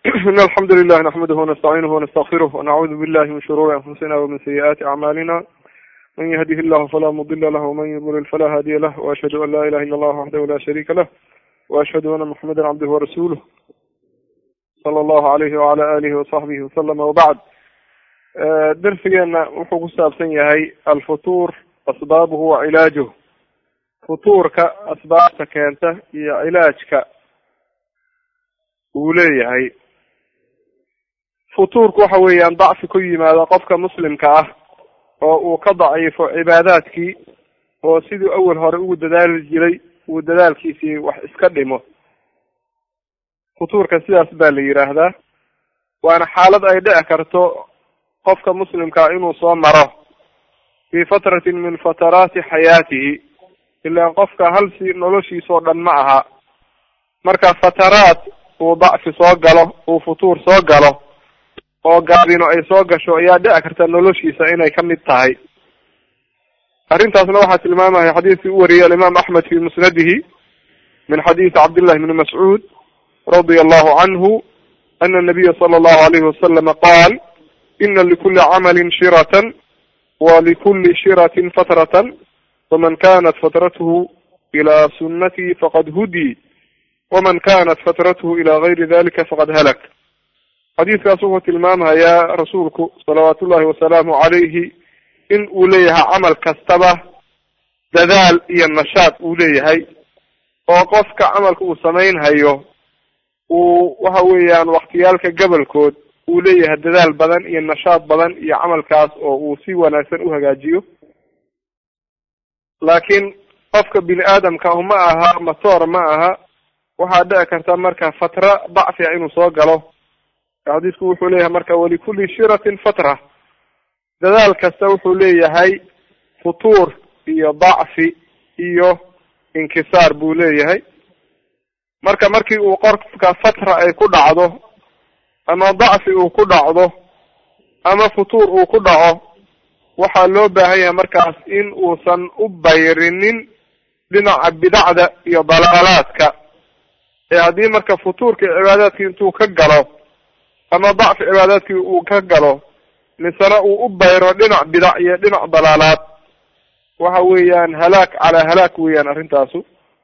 إن الحمد لله نحمده ونستعينه ونستغفره ونعوذ بالله من شرور أنفسنا ومن سيئات أعمالنا من يهده الله فلا مضل له ومن يضلل فلا هادي له وأشهد أن لا إله إلا الله وحده لا شريك له وأشهد أن محمدا عبده ورسوله صلى الله عليه وعلى آله وصحبه وسلم وبعد درسgeena wuxuu ku saabsan yahay alfutuur asbaabuhu wa cilaajuh futuurka asbaabta keenta iyo cilaajka uu leeyahay futuurku waxa weeyaan dacfi ku yimaada qofka muslimka ah oo uu ka daciifo cibaadaadkii oo siduu awel hore ugu dadaali jiray uu dadaalkiisii wax iska dhimo futuurka sidaas baa la yidhaahdaa waana xaalad ay dhici karto qofka muslimkaa inuu soo maro fii fatratin min fataraati xayaatihi ilaan qofka halsi noloshiisoo dhan ma aha marka fataraad uu dacfi soo galo uu futuur soo galo oo gaabino ay soo gasho ayaa dhici karta noloshiisa inay ka mid tahay arrintaasna waxaa tilmaamaya xadiidkii u wariyay alimaam axmed fi musnadihi min xadiisi cabdillahi bni mascuud radia allahu canhu ana nabiya sala allahu alayhi wasalama qaal ina likuli camalin shiratan wa likuli shiratin fatratan faman kanat fatrathu ila sunati faqad hudii waman kanat fatrathu ila gayri dalika faqad halak xadiidkaas wuxuu tilmaamayaa rasuulku salawaatu ullahi wasalaamu calayhi in uu leeyahay camal kastaba dadaal iyo nashaad uu leeyahay oo qofka camalka uu samaynhayo uu waxa weeyaan waktiyaalka gobolkood uu leeyahay dadaal badan iyo nashaad badan iyo camalkaas oo uu si wanaagsan u hagaajiyo laakiin qofka bini aadamka ah ma aha matoor ma aha waxaa dhici karta marka fatra dacfiga inuu soo galo xadiisku wuxuu leeyahay marka walikulli shiratin fatra dadaal kasta wuxuu leeyahay futuur iyo dacfi iyo inkisaar buu leeyahay marka markii uu qofka fatra ay ku dhacdo ama dacfi uu ku dhacdo ama futuur uu ku dhaco waxaa loo baahan yahay markaas in uusan u bayrinin dhinaca bidacda iyo dalaalaadka ee haddii marka futuurka cibaadaadkii intuu ka galo ama dacfi cibaadaadkii uu ka galo misena uu u bayro dhinac bidac iyo dhinac dalaalaad waxa weeyaan halaag calaa halaag weeyaan arrintaasu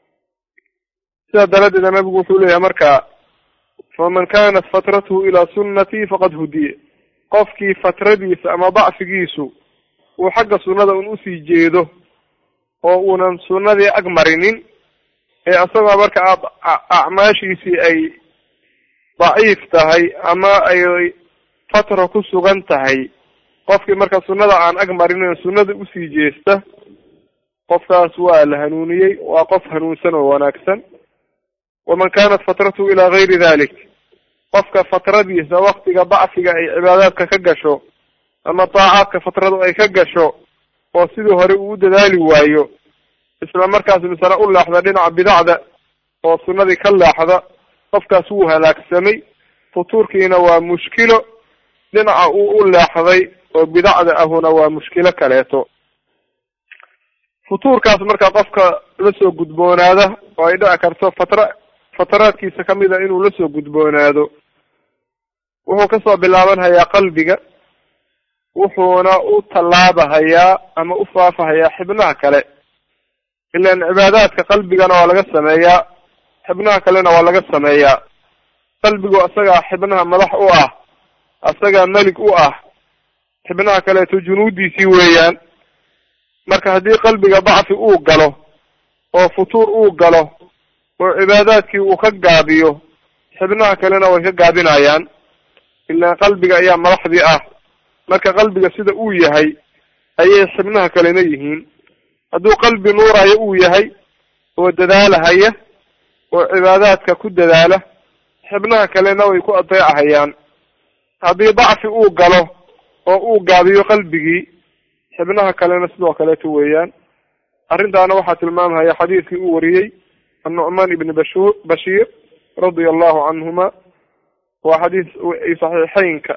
sidaa daraaddeeda nabigu wuxuu leeyahay marka faman kanat fatrathu ilaa sunnati faqad hudiye qofkii fatradiisa ama dacfigiisu uu xagga sunnada un usii jeedo oo uunan sunnadii ag marinin ee isagoo marka acmaashiisii ay daciif tahay ama ay fatra ku sugan tahay qofkii marka sunnada aan ag marinin sunnada usii jeesta qofkaas waa la hanuuniyey waa qof hanuunsan oo wanaagsan waman kanat fatrathu ilaa gayri dalik qofka fatradiisa waktiga dacfiga ay cibaadaadka ka gasho ama daacaadka fatradu ay ka gasho oo sidii hore uu u dadaali waayo isla markaas misana u leexda dhinaca bidacda oo sunnadii ka leexda qofkaas wuu halaagsamay futuurkiina waa mushkilo dhinaca uu u leexday oo bidacda ahuna waa mushkilo kaleeto futuurkaas marka qofka lasoo gudboonaada oo ay dhici karto fatra fataraadkiisa kamid a inuu lasoo gudboonaado wuxuu kasoo bilaabanhayaa qalbiga wuxuuna u tallaabahayaa ama u faafahayaa xibnaha kale ilaan cibaadaadka qalbigana waa laga sameeyaa xibnaha kalena waa laga sameeyaa qalbigu isagaa xibnaha madax u ah isagaa melig u ah xibnaha kaleeto junuudiisii weeyaan marka haddii qalbiga dacfi uu galo oo futuur uu galo oo cibaadaadkii uu ka gaabiyo xibnaha kalena way ka gaabinayaan ilaan qalbiga ayaa madaxdii ah marka qalbiga sida uu yahay ayay xibnaha kalena yihiin hadduu qalbi nuurayo uu yahay oo dadaalahaya oo cibaadaadka ku dadaala xibnaha kalena way ku adeecahayaan haddii dacfi uu galo oo uu gaabiyo qalbigii xibnaha kalena sidoo kaleeto weeyaan arrintaana waxaa tilmaamhaya xadiidkii uu wariyey annucmaan ibni bashu bashiir radia allahu canhuma waa xadiis saxiixeynka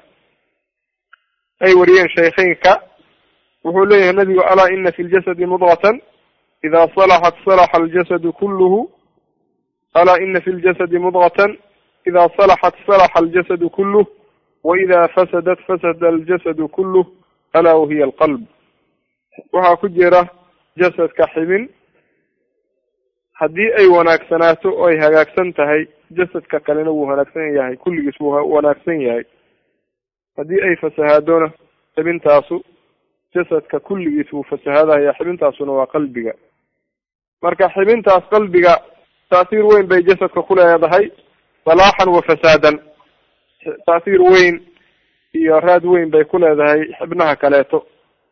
ay wariyeen shaykheynka wuxuu leeyahay nabigu alaa ina fi ljasadi mudgatan ida salaxat salaxa aljasadu kulluhu alaa ina fi ljasadi mudgatan ida salaxat salaxa aljasadu kuluh wa ida fasadat fasada aljasadu kuluh alaa wahiya alqalb waxaa ku jira jasadka xibin haddii ay wanaagsanaato oo ay hagaagsan tahay jasadka kalena wuu wanaagsan yahay kulligiis wuu wanaagsan yahay haddii ay fasahaadona xibintaasu jasadka kulligiis wuu fasahaadaya xibintaasuna waa qalbiga marka xibintaas qalbiga taasiir weyn bay jasadka ku leedahay salaaxan wa fasaadan taasiir weyn iyo raad weyn bay ku leedahay xibnaha kaleeto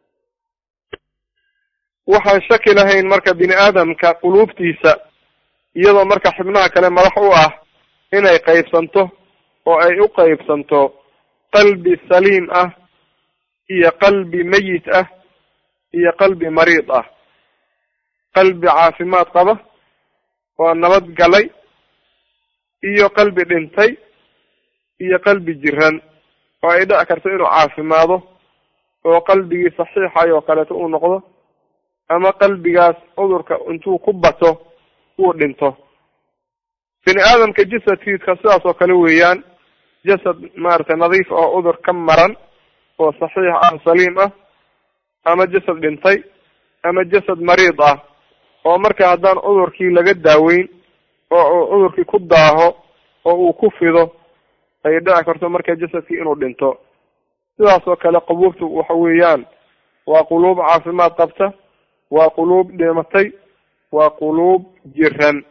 waxaan shaki lahayn marka bini aadamka quluubtiisa iyadoo marka xibnaha kale madax u ah inay qaybsanto oo ay u qaybsanto qalbi saliim ah iyo qalbi meyit ah iyo qalbi mariid ah qalbi caafimaad qaba oo nabad galay iyo qalbi dhintay iyo qalbi jiran oo ay dhici karto inuu caafimaado oo qalbigii saxiixay oo kaleeto uu noqdo ama qalbigaas cudurka intuu ku bato uu dhinto bini aadamka jasadkiiska sidaas oo kale weeyaan jasad maaragtay nadiif oo cudur ka maran oo saxiix ah saliim ah ama jasad dhintay ama jasad mariid ah oo marka haddaan cudurkii laga daaweyn oo uu cudurkii ku daaho oo uu ku fido ay dhici karto marka jasadkii inuu dhinto sidaas oo kale qabuubtu waxa weeyaan waa quluub caafimaad qabta waa quluub dhimatay waa quluub jiran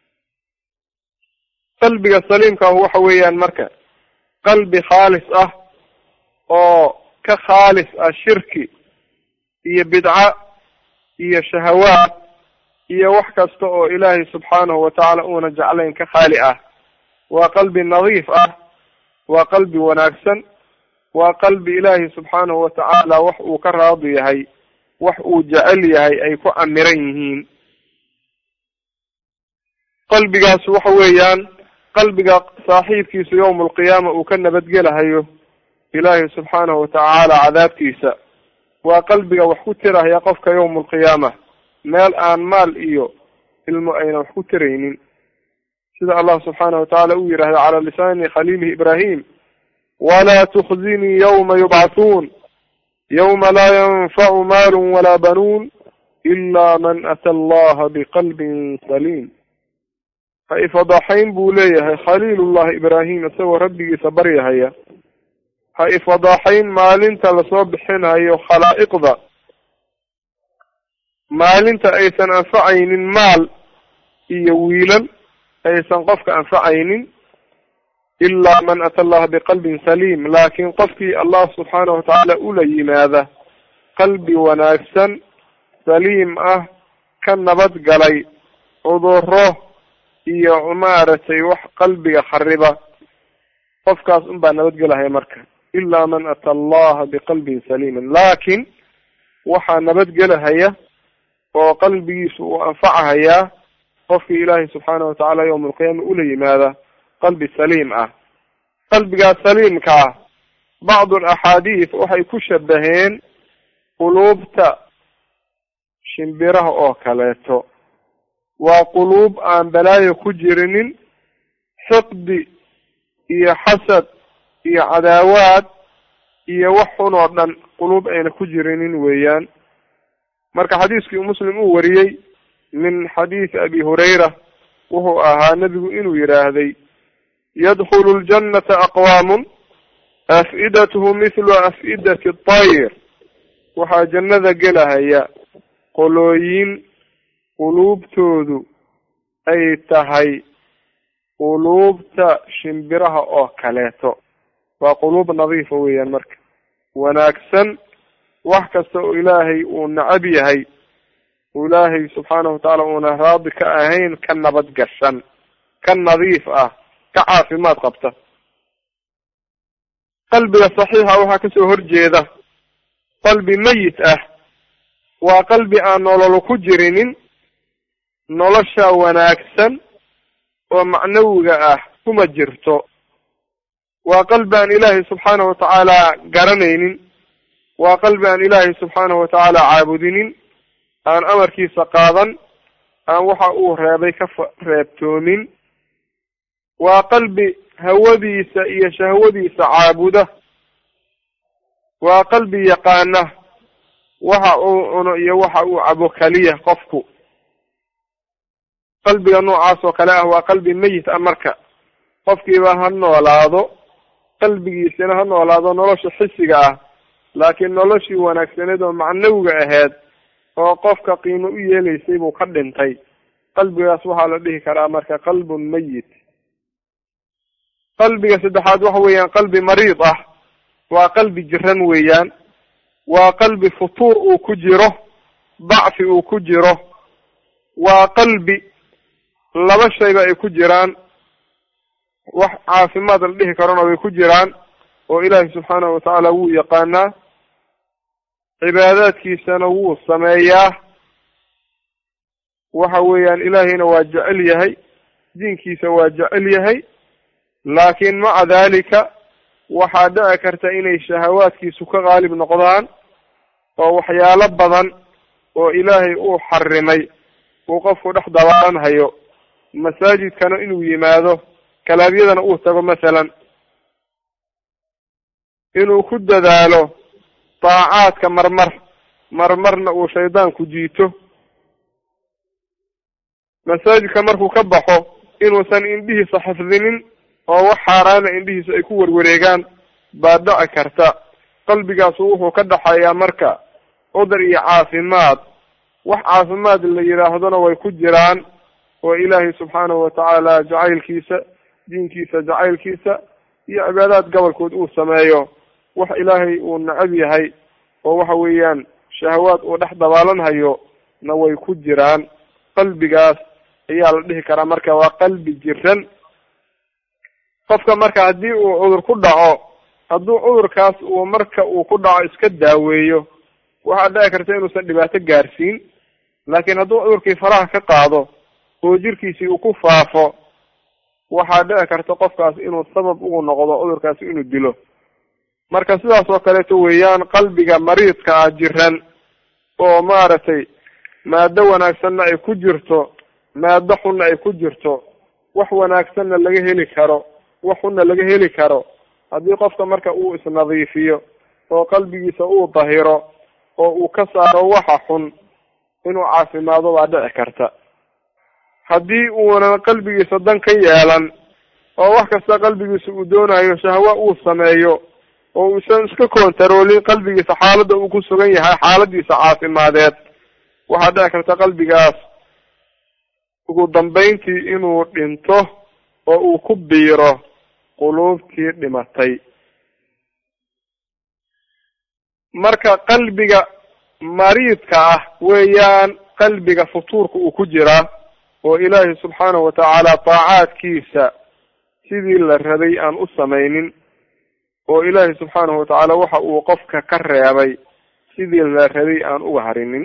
qalbiga saliimkaahu waxa weeyaan marka qalbi khaalis ah oo ka khaalis ah shirki iyo bidca iyo shahawaad iyo wax kasta oo ilaahay subxaanahu watacaala uuna jeclayn ka khaali ah waa qalbi nadiif ah waa qalbi wanaagsan waa qalbi ilaahay subxaanahu watacaala wax uu ka raadi yahay wax uu jecel yahay ay ku amiran yihiin qalbigaas waxa weeyaan qalbiga saaxiibkiisa yowma alqiyaama uu ka nabadgelahayo ilaahay subxaanahu watacaala cadaabtiisa waa qalbiga wax ku tirahaya qofka yowma alqiyaama meel aan maal iyo ilmo ayna wax ku tiraynin sida allah subxaanahu watacaala uu yidhahda cala lisaani khaliilihi ibrahim walaa tukhzinii yawma yubcathuun yawma laa yanfacu maalu walaa banuun ila man ata allaha biqalbin saliim ha ifadaxayn buu leeyahay khaliilullahi ibraahim isagoo rabbigiisa baryahaya ha ifadaxayn maalinta lasoo bixinayo khalaa'iqda maalinta aysan anfacaynin maal iyo wiilal aysan qofka anfacaynin ilaa man ata allaha biqalbin saliim laakiin qofkii allah subxaanahu watacaala ula yimaada qalbi wanaagsan saliim ah ka nabad galay cuduro iyo maaragtay wax qalbiga khariba qofkaas unbaa nabadgelahaya marka ilaa man ata allaha biqalbin saliimin laakin waxaa nabadgelahaya oo qalbigiisu uu anfacahayaa qofkii ilaahay subxaanahu watacaala yowma alqiyaama ula yimaada qalbi saliim ah qalbigaas saliimka ah bacdu alaxaadiis waxay ku shabaheen quluubta shimbiraha oo kaleeto waa quluub aan balaayo ku jirinin xiqdi iyo xasad iyo cadaawaad iyo wax xun oo dhan quluub ayna ku jirinin weeyaan marka xadiiskii muslim uu wariyey min xadiisi abi hurayra wuxuu ahaa nebigu inuu yidhaahday yadkhulu ljannata aqwaamun af-idatuhu mithlu af-idati atayr waxaa jannada gelahaya qolooyin quluubtoodu ay tahay quluubta shimbiraha oo kaleeto waa quluub nadiifa weeyaan marka wanaagsan wax kasta oo ilaahay uu nacab yahay ilaahay subxaanahu watacaala uuna raadi ka ahayn ka nabad gashan ka nadiif ah ka caafimaad qabta qalbiga saxiixa waxaa kasoo horjeeda qalbi meyit ah waa qalbi aan nololu ku jirinin nolosha wanaagsan oo macnawiga ah kuma jirto waa qalbi aan ilaahay subxaanahu watacaala garanaynin waa qalbi aan ilaahay subxaanahu watacaala caabudinin aan amarkiisa qaadan aan waxa uu reebay ka reebtoomin waa qalbi hawadiisa iyo shahwadiisa caabuda waa qalbi yaqaana waxa uu cuno iyo waxa uu cabo keliya qofku qalbiga noocaas oo kale ah waa qalbi meyit ah marka qofkiiba ha noolaado qalbigiisina ha noolaado nolosha xisiga ah laakiin noloshii wanaagsaneed oo macnawiga ahayd oo qofka qiimo u yeelaysay buu ka dhintay qalbigaas waxaa la dhihi karaa marka qalbun meyit qalbiga saddexaad waxa weeyaan qalbi mariid ah waa qalbi jiran weeyaan waa qalbi futuur uu ku jiro dacfi uu ku jiro waa qalbi laba shayba ay ku jiraan wax caafimaad la dhihi karona way ku jiraan oo ilaahi subxaanahu watacaala wuu yaqaanaa cibaadaadkiisana wuu sameeyaa waxa weeyaan ilaahayna waa jecel yahay diinkiisa waa jecel yahay laakiin maca dalika waxaa dhici karta inay shahawaadkiisu ka qaalib noqdaan oo waxyaalo badan oo ilaahay uu xarimay uu qofku dhex dabaalanhayo masaajidkana inuu yimaado kalaabyadana uu tago masalan inuu ku dadaalo daacaadka marmar marmarna uu shaydaanku jiito masaajidka markuu ka baxo inuusan indhihiisa xifdinin oo wax xaaraana indhihiisa ay ku warwareegaan baa dhici karta qalbigaasu wuxuu ka dhaxeeyaa marka cudur iyo caafimaad wax caafimaad la yidhaahdona way ku jiraan oo ilaahay subxaanahu watacaala jacaylkiisa diinkiisa jacaylkiisa iyo cibaadaad gobolkood uu sameeyo wax ilaahay uu necab yahay oo waxa weeyaan shahawaad uu dhex dabaalanhayo na way ku jiraan qalbigaas ayaa la dhihi karaa marka waa qalbi jiran qofka marka haddii uu cudur ku dhaco hadduu cudurkaas uu marka uu ku dhaco iska daaweeyo waxaa dhici karta inuusan dhibaato gaarsiin laakiin hadduu cudurkii faraha ka qaado oo jirkiisii uu ku faafo waxaa dhici karta qofkaas inuu sabab ugu noqdo cudurkaasi inuu dilo marka sidaas oo kaleeto weeyaan qalbiga mariidka ah jiran oo maaragtay maado wanaagsanna ay ku jirto maado xunna ay ku jirto wax wanaagsanna laga heli karo wax xunna laga heli karo haddii qofka marka uu isnadiifiyo oo qalbigiisa uu dahiro oo uu ka saaro waxa xun inuu caafimaado baa dhici karta haddii uunan qalbigiisa dan ka yeelan oo wax kasta qalbigiisa uu doonayo shahwa uu sameeyo oo uusan iska kontaroolin qalbigiisa xaaladda uu ku sugan yahay xaaladiisa caafimadeed waxaa dhici karta qalbigaas ugu dambeyntii inuu dhinto oo uu ku biiro quluubtii dhimatay marka qalbiga mariidka ah weeyaan qalbiga futuurka uu ku jiraa oo ilaahay subxaanahu watacaala daacaadkiisa sidii la rabay aan u samaynin oo ilaahay subxaanahu watacaala waxa uu qofka ka reebay sidii la rabay aan uga harinin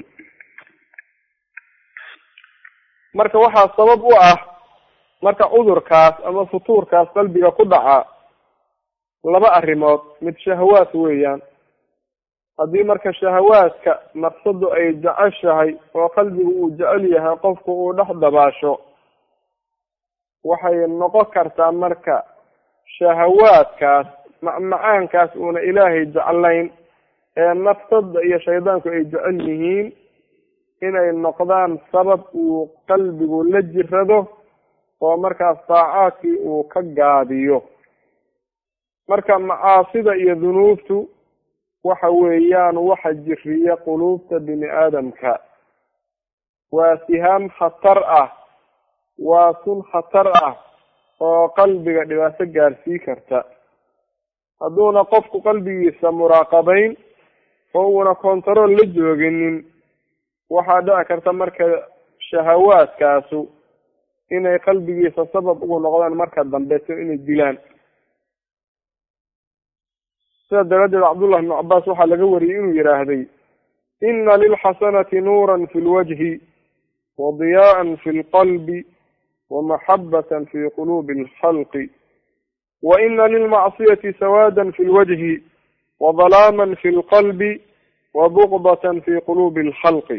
marka waxaa sabab u ah marka cudurkaas ama futuurkaas qalbiga ku dhaca laba arrimood mid shahawaad weeyaan haddii marka shahawaadka nafsadu ay jeceshahay oo qalbigu uu jecel yahay qofku uu dhex dabaasho waxay noqon kartaa marka shahawaadkaas macmacaankaas uuna ilaahay jeclayn ee nafsada iyo shaydaanku ay jecel yihiin inay noqdaan sabab uu qalbigu la jirado oo markaas daacaadkii uu ka gaabiyo marka macaasida iyo dunuubtu waxa weeyaan waxa jiriya quluubta bini aadamka waa sihaam khatar ah waa sun khatar ah oo qalbiga dhibaato gaarsii karta hadduuna qofku qalbigiisa muraaqabeyn oo uuna contarool la jooginin waxaa dhici karta marka shahawaadkaasu inay qalbigiisa sabab ugu noqdaan marka dambeeto inay dilaan sida daraaddeed cabdullah ibnu cabaas waxaa laga wariyey inuu yidhaahday ina lilxasanati nuuran fi lwajhi wa diyaa'an fi lqalbi wa maxabatan fi quluubi alkhalqi wa ina lilmacsiyati sawaadan fi lwajhi wa dalaaman fi lqalbi wa bugdatan fi quluubi alkhalqi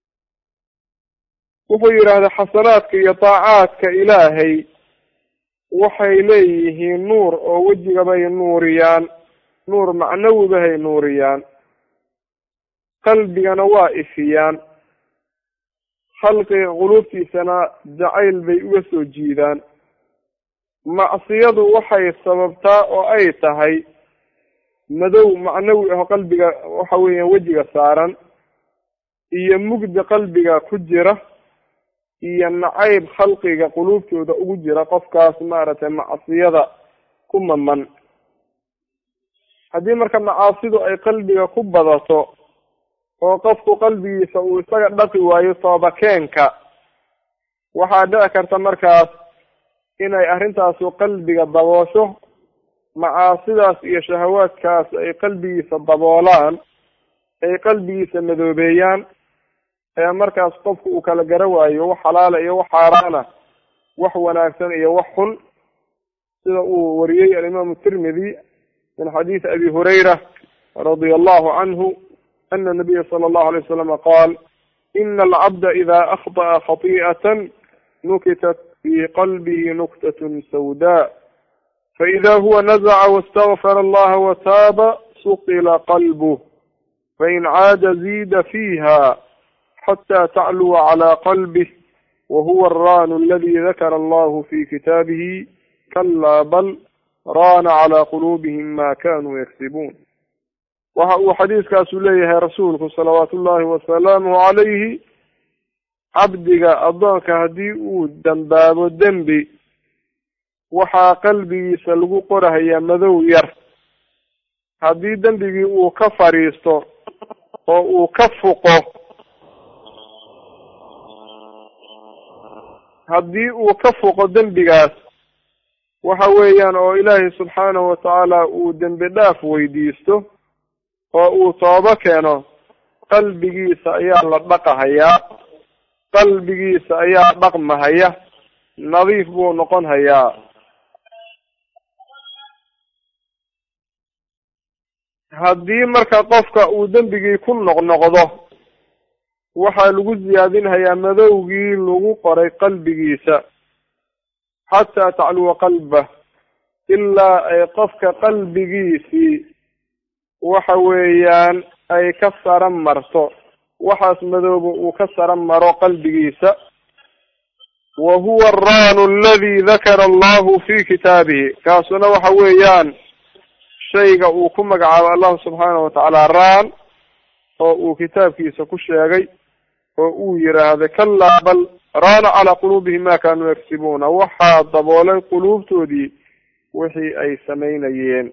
wuxuu yidhaahday xasanaadka iyo daacaadka ilaahay waxay leeyihiin nuur oo wejigabay nuuriyaan nuur macnawibahay nuuriyaan qalbigana waa ifiyaan khalqiga quluubtiisana jacayl bay uga soo jiidaan macsiyadu waxay sababtaa oo ay tahay madow macnawi aho qalbiga waxa weeyaan wejiga saaran iyo mugdi qalbiga ku jira iyo nacayb khalqiga quluubtooda ugu jira qofkaas maaragtay macsiyada ku maman haddii marka macaasidu ay qalbiga ku badato oo qofku qalbigiisa uu isaga dhaqi waayo toobakeenka waxaa dhici karta markaas inay arrintaasu qalbiga daboosho macaasidaas iyo shahawaadkaas ay qalbigiisa daboolaan ay qalbigiisa madoobeeyaan ee markaas qofku uu kala gara waayo wax xalaala iyo wax xaaraana wax wanaagsan iyo wax xun sida uu wariyey alimaamu tirmidi min xadiisi abi hurayra radia allahu canhu ana nabiya sala allahu alay wasalama qaal ina alcabda ida akhطأa khati'atan nukitat fi qalbihi nuktatun sawda faida huwa nazaca wastakfara allaha wataaba suqila qalbuh fain caada ziida fiiha xatى tacluwa calى qalbih wahuwa alranu aladi dakara allahu fi kitaabihi kalaa bal raana calى quluubihim ma kanuu yaksibuun waxa uu xadiiskaasu leeyahay rasuulku salawaatu ullahi wasalaamuhu calayhi cabdiga addoonka haddii uu dambaabo dembi waxaa qalbigiisa lagu qorahayaa madow yar haddii dembigii uu ka fadhiisto oo uu ka fuqo haddii uu ka fuqo dembigaas waxa weeyaan oo ilaahay subxaanahu watacaala uu dembi dhaaf weydiisto oo uu toobo keeno qalbigiisa ayaa la dhaqahayaa qalbigiisa ayaa dhaqmahaya nadiif buu noqon hayaa haddii marka qofka uu dembigii ku noqnoqdo waxaa lagu siyaadinhayaa madowgii lagu qoray qalbigiisa xataa tacluwa qalbah ilaa ay qofka qalbigiisii waxa weeyaan ay ka sara marto waxaas madooba uu ka sara maro qalbigiisa wa huwa alraanu aladi dakara allahu fi kitaabihi kaasuna waxa weeyaan shayga uu ku magacaabo allahu subxaanahu watacaala raan oo uu kitaabkiisa ku sheegay oo uu yiraahday kalaa bal raana calaa quluubihim ma kanuu yaksibuuna waxaa daboolay quluubtoodii wixii ay samaynayeen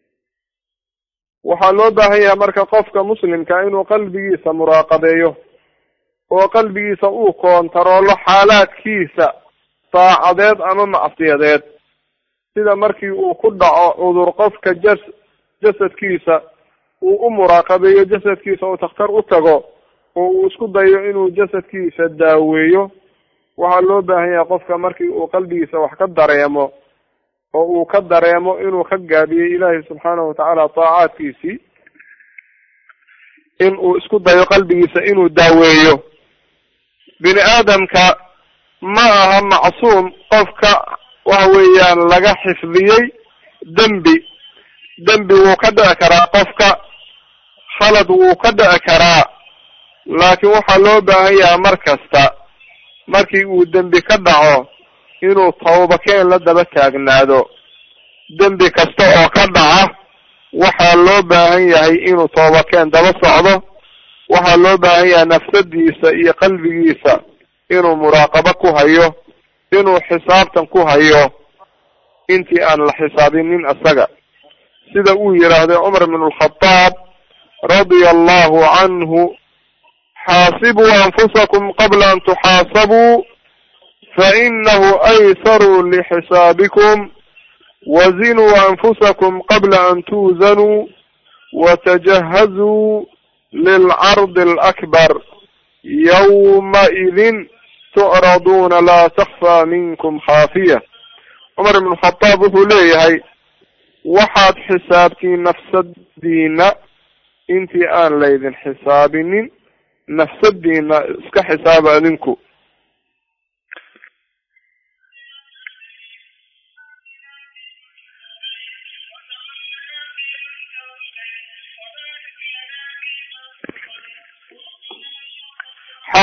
waxaa loo baahan yahay marka qofka muslimka inuu qalbigiisa muraaqabeeyo oo qalbigiisa uu koontaroolo xaalaadkiisa saacadeed ama macsiyadeed sida markii uu ku dhaco cudur qofka jas jasadkiisa uu u muraaqabeeyo jasadkiisa uu takhtar u tago oo uu isku dayo inuu jasadkiisa daaweeyo waxaa loo baahan yahay qofka markii uu qalbigiisa wax ka dareemo oo uu ka dareemo inuu ka gaabiyey ilaahay subxaanahu watacaala taacaadkiisii in uu isku dayo qalbigiisa inuu daaweeyo bini aadamka ma aha macsuum qofka waxa weeyaan laga xifdiyey dembi dembi wuu ka dhici karaa qofka khalad wuu ka dhici karaa laakiin waxaa loo baahan yahaa mar kasta markii uu dembi ka dhaco inuu tawbakeen la daba taagnaado dembi kasta oo ka dhaca waxaa loo baahan yahay inuu toobakeen daba socdo waxaa loo baahan yahay nafsadiisa iyo qalbigiisa inuu muraaqabo ku hayo inuu xisaabtan ku hayo intii aan la xisaabinin isaga sida uu yidhaahday cumar ibn alkhadaab radia allahu canhu xaasibuu anfusakum qabla an tuxaasabuu fainahu aysaru lixisaabikum wazinuu anfusakum qabla an tuuzanuu watajahazuu lilcardi alakbar yawmaidin tucraduuna laa takfaa minkum khaafiya cumar ibn khadaab wuxuu leeyahay waxaad xisaabtiin nafsadiina intii aan laydin xisaabinin nafsadiina iska xisaaba adinku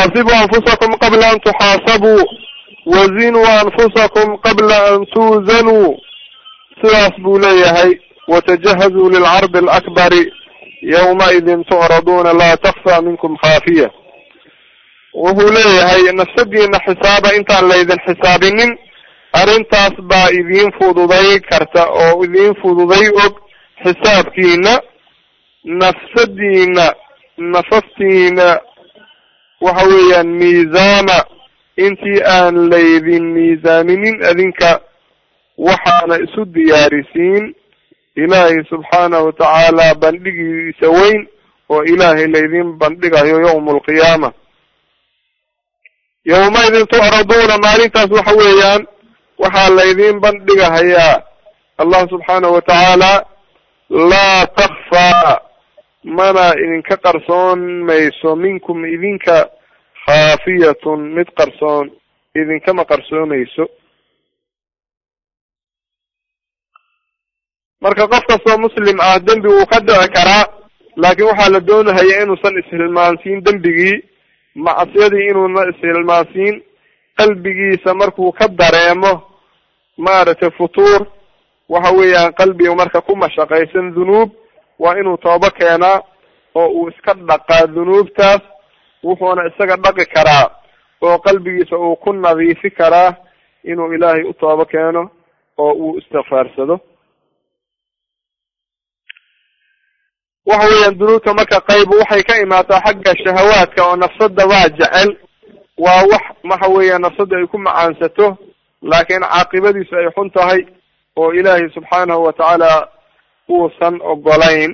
xaasibuu anfusakum qabla an tuxaasabuu wazinuu anfusakum qabla an tuuzanuu sidaas buu leeyahay watajahazuu lilcardi alakbari yawmaidin tucraduuna laa takfa minkum khaafiya wuxuu leeyahay nafsadiina xisaaba intaan laydin xisaabinin arrintaas baa idiin fududay karta oo idiin fududay og xisaabkiina nafsadiina nafaftiina waxa weeyaan miisaama intii aan laydin miisaaminin adinka waxaana isu diyaarisiin ilaahay subxaanahu watacaala bandhigiisa weyn oo ilaahay laydin bandhigayo yawma alqiyaama yawmaidin tucraduuna maalintaas waxa weeyaan waxaa laydin bandhigahayaa allah subxaanahu watacaala laa takfaa mana idinka qarsoon mayso minkum idinka khaafiyatun mid qarsoon idinkama qarsoomayso marka qof kastoo muslim ah dembi wuu ka dhici karaa laakiin waxaa la doonahaya inuusan ishilmaansiin dembigii macsiyadii inuuna ishilmaansiin qalbigiisa markuu ka dareemo maaragtay futuur waxa weeyaan qalbiga marka ku mashaqaysan dhunuub waa inuu toobo keenaa oo uu iska dhaqaa dhunuubtaas wuxuuna isaga dhaqi karaa oo qalbigiisa uu ku nadiifi karaa inuu ilaahay u toobo keeno oo uu istikfaarsado waxa weeyaan dunuubta marka qayb waxay ka imaataa xagga shahawaadka oo nafsada waa jecel waa wax waxa weeyaan nafsada ay ku macaansato laakiin caaqibadiisu ay xun tahay oo ilaahay subxaanahu watacaala uusan ogolayn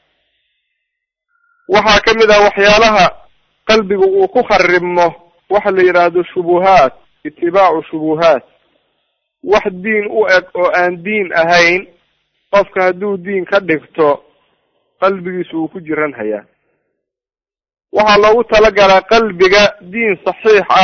waxaa kamid ah waxyaalaha qalbigu uu ku kharibmo waxa la yidhaahdo shubuhaat itibaacu shubuhaat wax diin u eg oo aan diin ahayn qofka hadduu diin ka dhigto qalbigiisu wuu ku jiran hayaa waxaa loogu talagalaa qalbiga diin saxiix ah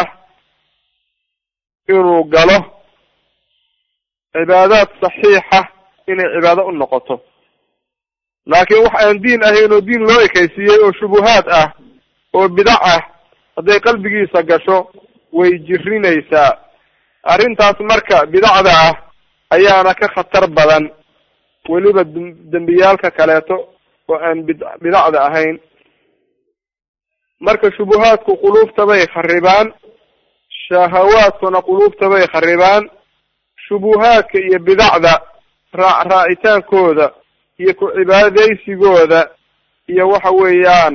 inuu galo cibaadaad saxiixa inay cibaado u noqoto laakiin wax aan diin ahayn oo diin loo ekaysiiyey oo shubuhaad ah oo bidac ah hadday qalbigiisa gasho way jirinaysaa arrintaas marka bidacda ah ayaana ka khatar badan weliba dembiyaalka kaleeto oo aan bid bidacda ahayn marka shubuhaadku quluubta bay kharibaan shahawaadkuna quluubta bay kharibaan shubuhaadka iyo bidacda raac raacitaankooda iyo ku cibaadaysigooda iyo waxa weeyaan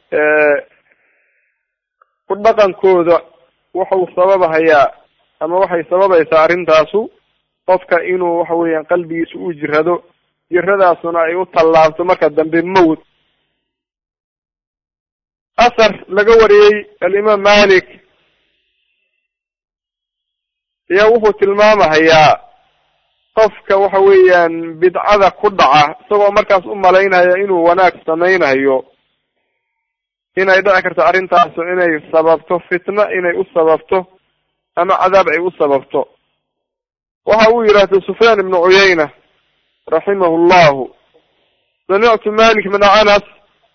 ku dhaqankooda wuxuu sababahayaa ama waxay sababaysaa arrintaasu qofka inuu waxa weeyaan qalbigiisa u jirado jiradaasuna ay u tallaabto marka dambe mawd asar laga wariyey alimaam malik ayaa wuxuu tilmaamahayaa qofka waxa weeyaan bidcada ku dhaca isagoo markaas u malaynaya inuu wanaag samaynayo inay dhici karto arrintaasu inay sababto fitna inay u sababto ama cadaab ay u sababto waxa uu yidhaahda sufyaan ibnu cuyayna raximahu llahu samictu malik bna anas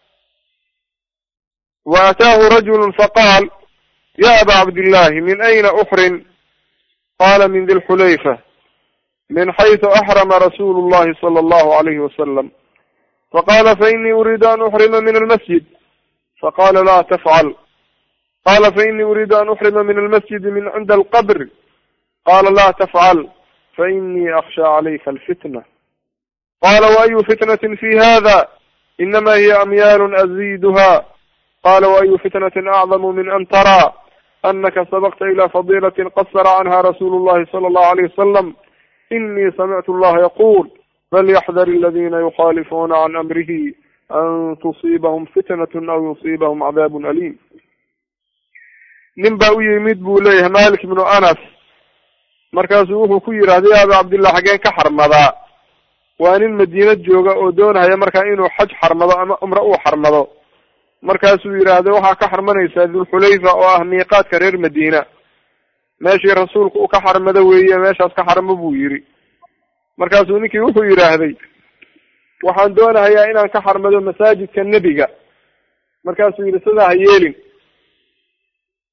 waataahu rajulu faqaal ya aba cabdillahi min ayna uxrin qala min di lxulayfa min xayثu axrama rasulu llahi salى allahu alayhi wasalam faqala fainii uriidu an uxrima min almasjid faqala la tafcal qala fainii uriidu an uxrima min almasjidi min cinda alqabr qala la tafcal fainii aksha calayka alfitna qala waayu fitnati fi hada inama hiya amyaalu aziduha qala waayu fitnati acdamu min an taraa anaka sabqta ila fadilaة qasra canha rasulu llahi salى allahu alayh wasalam inii samictu allaha yaqul falyaxdar aladina yukhalifuna can amrihi an tusiibahum fitnat aw yusiibahum cadaab alim nin baa u yimid buu leeyahay malik ibnu anas markaasuu wuxuu ku yidhahda ya aba cabdillah xageen ka xarmadaa waa nin madiina jooga oo doonahaya markaa inuu xaj xarmado ama cumre uu xarmado markaasuu yidhaahda waxaa ka xarmanaysaa dulxulayfa oo ah miiqaadka reer madiina meeshii rasuulku uu ka xarmado weeye meeshaas ka xarmo buu yidhi markaasuu ninkii wuxuu yidhaahday waxaan doonahayaa inaan ka xarmado masaajidka nebiga markaasuu yidhi sidaa ha yeelin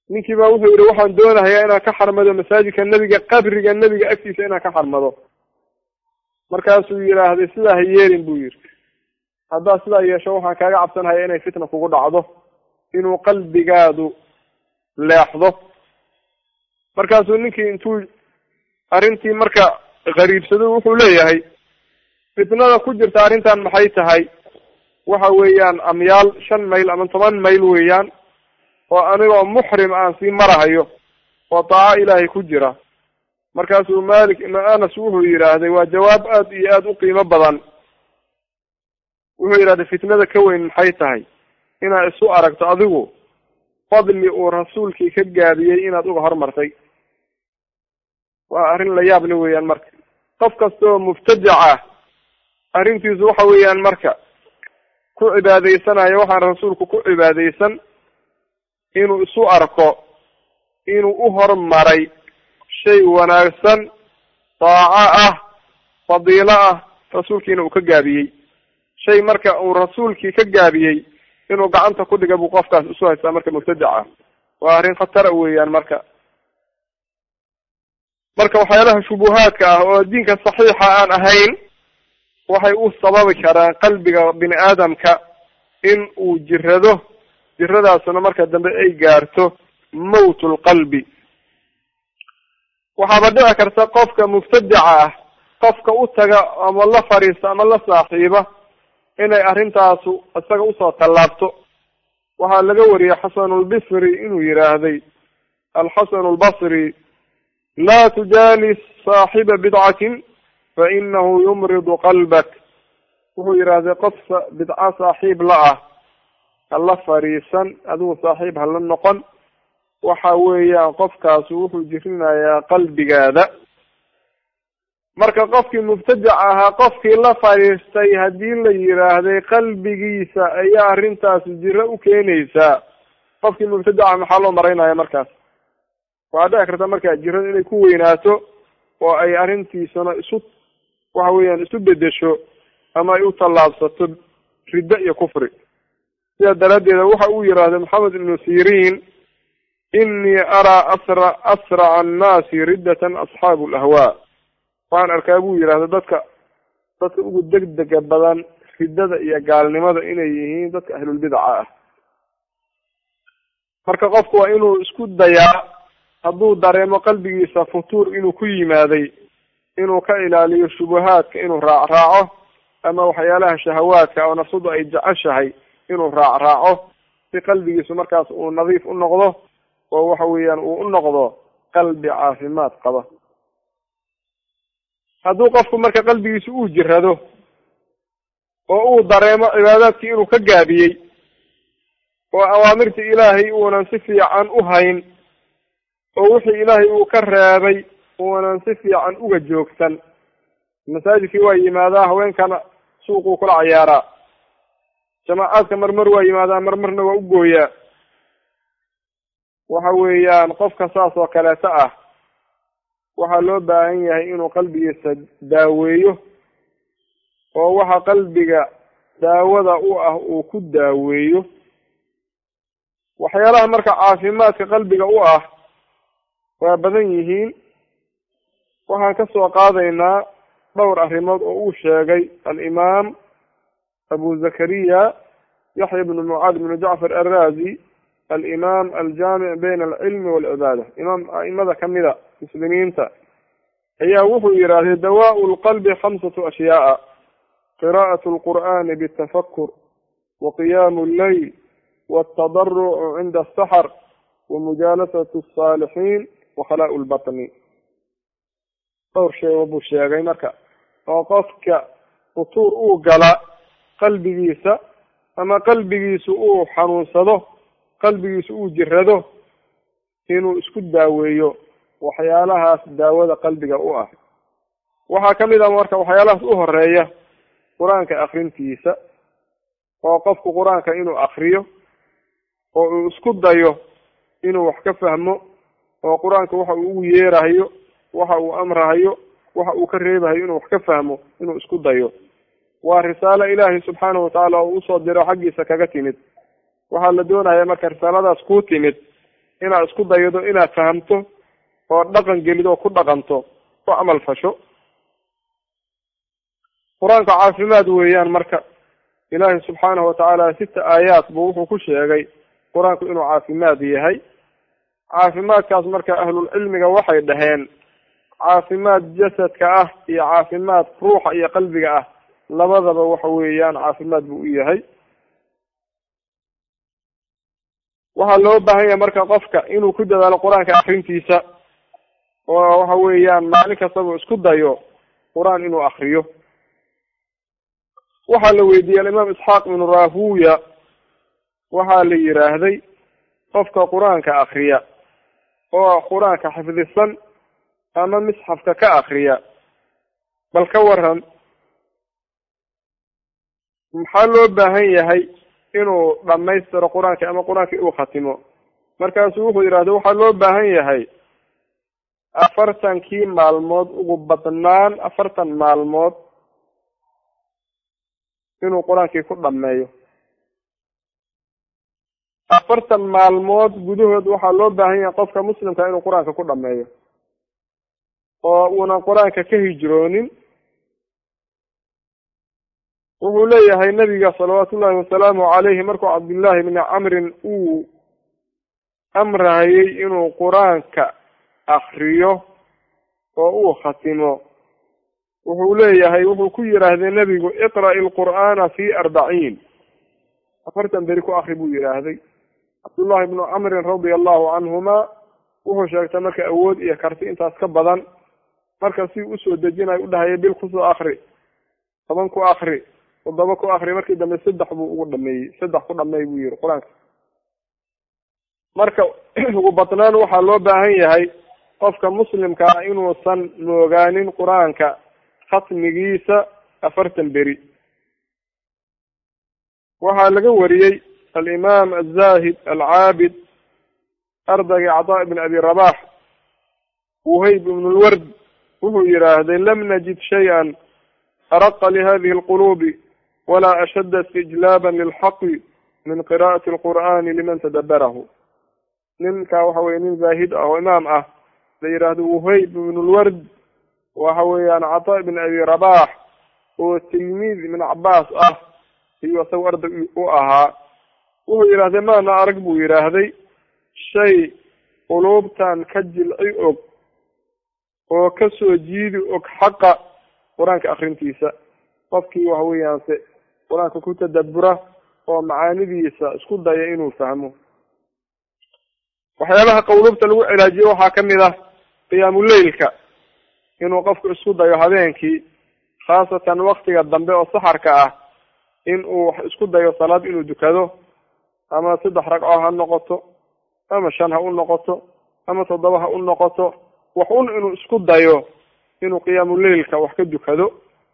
ninkii baa wuxuu yihi waxaan doonahayaa inaan ka xarmado masaajidka nebiga qabriga nebiga agtiisa inaan ka xarmado markaasuu yidhaahday sidaa ha yeelin buu yidhi haddaad sidaa yeesho waxaan kaaga cabsanhaya inay fitna kugu dhacdo inuu qalbigaadu leexdo markaasuu ninkii intuu arrintii marka qariibsado wuxuu leeyahay fitnada ku jirta arrintan maxay tahay waxa weeyaan amyaal shan mayl ama toban mayl weeyaan oo anigoo muxrim aan sii marahayo oo daaco ilaahay ku jira markaasuu malik ibnu anas wuxuu yidhaahday waa jawaab aad iyo aada u qiimo badan wuxuu yidhahday fitnada ka weyn maxay tahay inaad isu aragto adigu fadli uu rasuulkii ka gaabiyey inaad uga hormartay waa arrin la yaab le weeyaan marka qof kastaoo mubtadic ah arrintiisu waxa weeyaan marka ku cibaadaysanayo waxaan rasuulku ku cibaadaysan inuu isu arko inuu u hormaray shay wanaagsan daaco ah fadiilo ah rasuulkiina uu ka gaabiyey shay marka uu rasuulkii ka gaabiyey inuu gacanta ku dhiga buu qofkaas isu haystaa marka mubtadic ah waa arrin khatara weeyaan marka marka waxyaalaha shubuhaadka ah oo diinka saxiixa aan ahayn waxay u sababi karaan qalbiga bini aadamka in uu jirado jiradaasuna marka dambe ay gaarto mawtul qalbi waxaaba dhici karta qofka mubtadica ah qofka u taga ama la fadhiista ama la saaxiiba inay arrintaasu isaga usoo tallaabto waxaa laga wariyey xasanulbisri inuu yidhaahday alxasanu lbasri laa tujaalis saaxiba bidcatin fa inahu yumridu qalbak wuxuu yidhaahday qof bidco saaxiib la ah hala fadhiisan adigu saaxiib hala noqon waxa weeyaan qofkaasu wuxuu jirinayaa qalbigaada marka qofkii mubtadic ahaa qofkii la fadhiistay haddii la yidhaahday qalbigiisa ayaa arrintaasi jiro u keenaysaa qofkii mubtadica maxaa loo maraynaya markaas waxaa dhici karta markaa jirada inay ku weynaato oo ay arrintiisana isu waxa weeyaan isu bedesho ama ay u tallaabsato riddo iyo kufri sidaa daraaddeeda waxa uu yidhaahday maxamed ibnu sirin inii araa asra asraca annaasi riddatan asxaabu lahwaa waxaan arkaa buu yidhahda dadka dadka ugu degdega badan riddada iyo gaalnimada inay yihiin dadka ahlulbidaca ah marka qofku waa inuu isku dayaa hadduu dareemo qalbigiisa futuur inuu ku yimaaday inuu ka ilaaliyo shubuhaadka inuu raacraaco ama waxyaalaha shahawaadka oo nafsadu ay jeceshahay inuu raacraaco si qalbigiisu markaas uu nadiif u noqdo oo waxa weeyaan uu u noqdo qalbi caafimaad qaba hadduu qofku marka qalbigiisa uu jirado oo uu dareemo cibaadaadkii inuu ka gaabiyey oo awaamirta ilaahay uunan si fiican u hayn oo wixii ilaahay uu ka reebay uunan si fiican uga joogsan masaajidkii waa yimaadaa haweenkana suuquu kula cayaaraa jamaacaadka marmar waa yimaadaa marmarna waa u gooyaa waxa weeyaan qofka saas oo kaleeto ah waxaa loo baahan yahay inuu qalbigiisa daaweeyo oo waxa qalbiga daawada u ah uu ku daaweeyo waxyaalaha marka caafimaadka qalbiga u ah waa badan yihiin waxaan ka soo qaadaynaa dhowr arrimood oo uu sheegay alimaam abu zakariya yaxya bnu mucaad bnu jacfar arrazi alimaam aljaamic bayna alcilmi waalcibaada imaam a'imada kamida muslimiinta ayaa wuxuu yidhaahday dawaau lqalbi khamsatu ashyaaa qira'at lqur'ani bitafakur waqiyaamu lleyl waaltadarucu cinda asaxar wamujaalasatu asaalixiin wakhalaa' lbatni dhowr sheego buu sheegay marka oo qofka futuur uu gala qalbigiisa ama qalbigiisu uu xanuunsado qalbigiisu uu jirado inuu isku daaweeyo waxyaalahaas daawada qalbiga u ah waxaa kamid ah marka waxyaalahaas u horeeya qur-aanka akrintiisa oo qofku qur-aanka inuu akriyo oo uu isku dayo inuu wax ka fahmo oo qur-aanka waxa uu ugu yeerahayo waxa uu amrahayo waxa uu ka reebahayo inuu wax ka fahmo inuu isku dayo waa risaalo ilaahay subxaanahu watacaala oo usoo diro xaggiisa kaga timid waxaa la doonaya marka risaaladaas kuu timid inaad isku daydo inaad fahamto oo dhaqan gelid oo ku dhaqanto ku camal fasho qur-aanka caafimaad weeyaan marka ilaahay subxaanahu watacaala sita aayaad buu wuxuu ku sheegay qur-aanku inuu caafimaad yahay caafimaadkaas marka ahlulcilmiga waxay dhaheen caafimaad jasadka ah iyo caafimaad ruuxa iyo qalbiga ah labadaba waxa weeyaan caafimaad buu u yahay waxaa loo baahan yahay marka qofka inuu ku dadaalo qur-aanka akrintiisa oo waxa weeyaan maalin kastaba isku dayo qur-aan inuu akriyo waxaa la weydiiyey alimaam isxaaq ibnu rahuya waxaa la yidhaahday qofka qur-aanka akriya oo qur-aanka xifdisan ama misxafka ka akriya bal ka waran maxaa loo baahan yahay inuu dhamaystiro qur-aanka ama qur-aanka uu khatimo markaasuu wuxuu yidhahda waxaa loo baahan yahay afartankii maalmood ugu badnaan afartan maalmood inuu qur-aankii ku dhameeyo afartan maalmood gudahood waxaa loo baahan yahay qofka muslimka inuu qur-aanka ku dhameeyo oo uunan qur-aanka ka hijroonin wuxuu leeyahay nabiga salawaatu ullahi wasalaamu calayhi markuu cabdullaahi bni camrin uu amrahayey inuu qur-aanka akriyo oo uu khatimo wuxuu leeyahay wuxuu ku yidhaahday nebigu iqra'i lqur'aana fi arbaciin afartan beri ku akri buu yidhaahday cabdullahi bnu camrin radia allahu canhuma wuxuu sheegtay marka awood iyo karti intaas ka badan marka si usoo dejinayo udhahaya bil kusoo akri toban ku akri toddoba ku akri markii dambe saddex buu ugu dhameeyey saddex ku dhameey buu yihi qur-aanka marka ugu badnaan waxaa loo baahan yahay qofka muslimka ah inuusan moogaanin qur-aanka khatmigiisa afartan beri waxaa laga wariyey alimaam azahid alcaabid ardagii cataa ibn abi rabax wuhayb ibn lward wuxuu yidhaahday lam najid shay-an araqa lihadihi alqulubi walaa ashadda istijlaaban lilxaqi min qira'ati alqur'ani liman tadabarahu ninka waxa weye nin zaahid ah oo imaam ah la yidhaahdo wuhayb ibn lward waxa weeyaan cataa ibn abi rabax oo tilmiid ibn cabaas ah iyo isaga arday u ahaa wuxuu yidhahday maana arag buu yidhaahday shay quluubtan ka jilci og oo kasoo jiidi og xaqa qur-aanka akrintiisa qofkii waxa weeyaan se qur-aanka ku tadabura oo macaanidiisa isku daya inuu fahmo waxyaabaha qawluubta lagu cilaajiyo waxaa kamid ah qiyaamuleylka inuu qofku isku dayo habeenkii khaasatan waktiga dambe oo saxarka ah in uu isku dayo salaad inuu dukado ama saddex ragco ha noqoto ama shan ha u noqoto ama toddoba ha u noqoto wax un inuu isku dayo inuu qiyaamuleylka wax ka dukado